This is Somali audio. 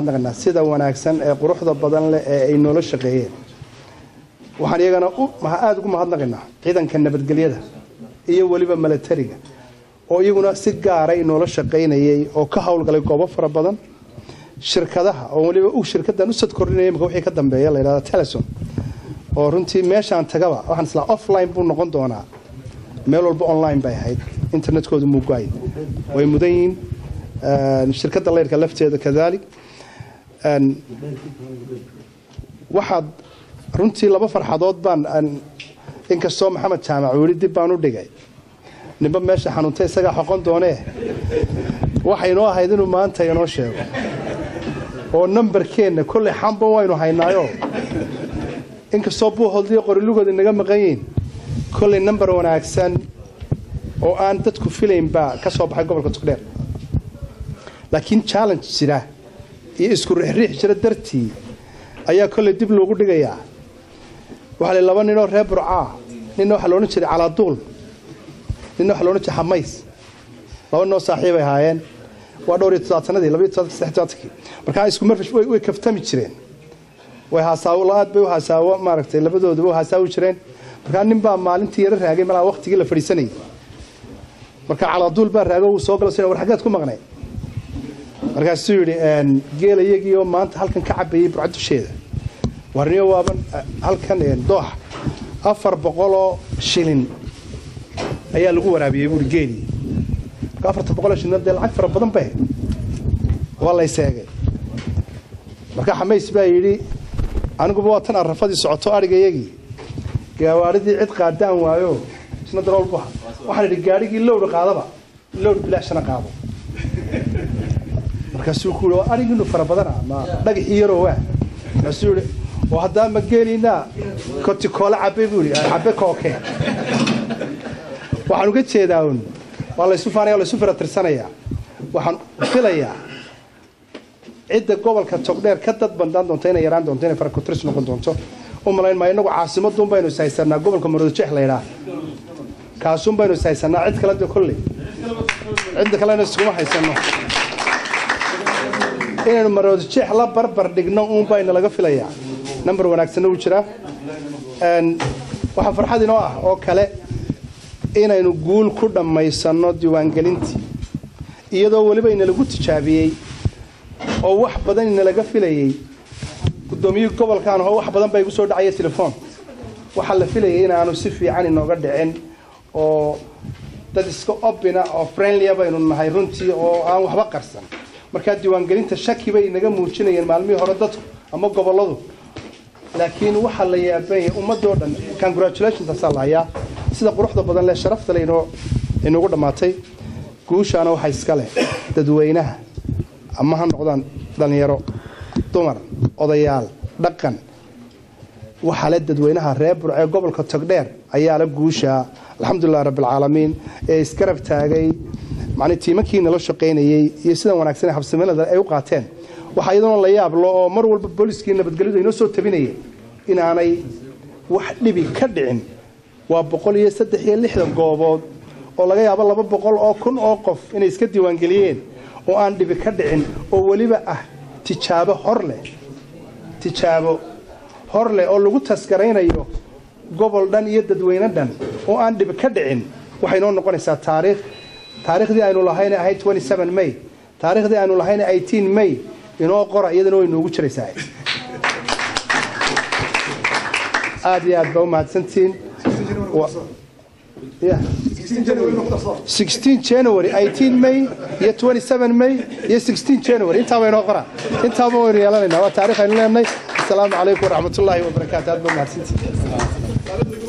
mahadnaqaynaa sida wanaagsan ee quruxda badan leh ee ay noola shaqeeyeen waxaan iyagana aada ugu mahadnaqaynaa ciidanka nabadgelyada iyo weliba milatariga oo iyaguna si gaara inoola shaqaynayay oo ka howlgalay goobo fara badan shirkadaha oo weliba shirkadan u sad kordhinaya imika wixii ka dambeeya la yidhahda telesom oo runtii meeshaan tagaba waxaan islaa offline buu noqon doonaa meel walba online bay ahayd internetkoodu muugaay way mudan yihiin shirkadda leyrka lafteeda kadalik waxaad runtii laba farxadood baan inkastoo maxamed jaamac weli dib baan u dhigay ninba meesha xanuuntay isagaa xoqon doonee waxaynoo ahayd inuu maanta inoo sheego oo nambarkeenna kolley xamba waynu haynaayo inkastoo buuholdii qorilugooda inaga maqan yihiin kolley nambar wanaagsan oo aan dadku filayn baa ka soo baxay gobolka togdheer laakiin challenge jira iyo isku riixriix jira dartii ayaa kolley dib loogu dhigayaa waxaa la laba ninoo reer burcaa ninna waxaa loodhan jiray calaaduul ninna waxaa loodhan jiray xamays laba ninoo saaxiibay ahaayeen waa dhowr iyo todobaatanadii labaiyo todobaatanki saddex todobaatanki markaa isku marfish way kaftami jireen way haasaawo aad bay u haasaawo maaragtay labadooduba u haasaawi jireen markaa nin baa maalintii yaro raagay malaa waqtigii la fadhiisanayay marka calaaduul baa raago uu soo galo war xaggeed ku maqnay markaasuu yidhi geela iyagiioo maanta halkan ka cabayay burcad dusheeda warniyo waaban halkan dooxa afar boqoloo shilin ayaa lagu waraabiyey buuri geelii marka afarta boqoloo shilin dee lacag fara badan bay waa la yseegay marka xamays baa yidhi aniguba waa tan arrafadii socoto adhiga iyagii gaawaaridii cid qaadaan waayo isna darool buha waxaan idhi gaadhigii lowdha qaadaba lowdh bilaashana qaado markaasuu ku yidhi adhigiinu fara badana ma dhagaxii yaroo waa markaasuu yidhi oo haddaa ma geeliynaa kotikoole cabe buu yidhi cabe kooke waxaan uga jeedaa un waa laysu faanaya laysu firatirsanaya waxaan filayaa cidda gobolka togdheer ka dad bandaan doonto inay yaraan doonto inay farakutris noqon doonto u malayn maa inagu caasimaduun baynu ishaysanaa gobolka maroodijeex la yidhaah kaasuun baynu ishaysanaa cid kale de kolley cidda kalena iskuma haysano inaynu maroodijeex la barbar dhigno uun bayna laga filayaa namber wanaagsanna wuu jiraa waxaa farxad inoo ah oo kale inaynu guul ku dhammaysanno diiwaangelintii iyadoo weliba inalagu tijaabiyey oo wax badan inalaga filayey guddoomiyihii gobolkaan oo wax badan baa igu soo dhacaya telefoon waxaa la filayay inaanu si fiican inooga dhicin oo dad iska obina oo friendlya baynu nahay runtii oo aan waxba qarsan markaa diiwaangelinta shaki bay inaga muujinayeen maalmihii hore dadku ama gobolladu laakiin waxaa la yaabanya ummadoo dhan congratulationtaasaa la hayaa sida quruxda badan leh sharafta le inoo inugu dhammaatay guushaana waxaa iska leh dadweynaha ama ha noqdaan dhallinyaro dumar odayaal dhaqan waxaa le dadweynaha reer burcee gobolka togdheer ayaa la guushaa alxamdulilah rabbilcaalamiin ee isgarab taagay macnii tiimankii nala shaqaynayey iyo sidan wanaagsan ee habsamilada ay u qaateen waxaa iyadoona la yaablo oo mar walba booliskii nabadgelyadu inoo soo tabinayeen inaanay wax dhibi ka dhicin waa boqol iyo saddex iyo lixdan goobood oo laga yaabo laba boqol oo kun oo qof inay iska diiwaangeliyeen oo aan dhibi ka dhicin oo weliba ah tijaabo hor leh tijaabo hor leh oo lagu tasgaraynayo gobol dhan iyo dadweyne dhan oo aan dhibi ka dhicin waxay noo noqonaysaa taariikh taariikhdii aynu lahayna ahayd may taariikhdii aynu lahayna may inoo qora iyadana way noogu jiraysaa aad iyo aad baa u mahadsantihiin january may iyo may iyo january intaaba inoo qora intaaba waynu yeelanayna waa taarikh aynu leenahay asalaamu calaykum waraxmatullaahi wabarakaatu aad baa mahadsantihiin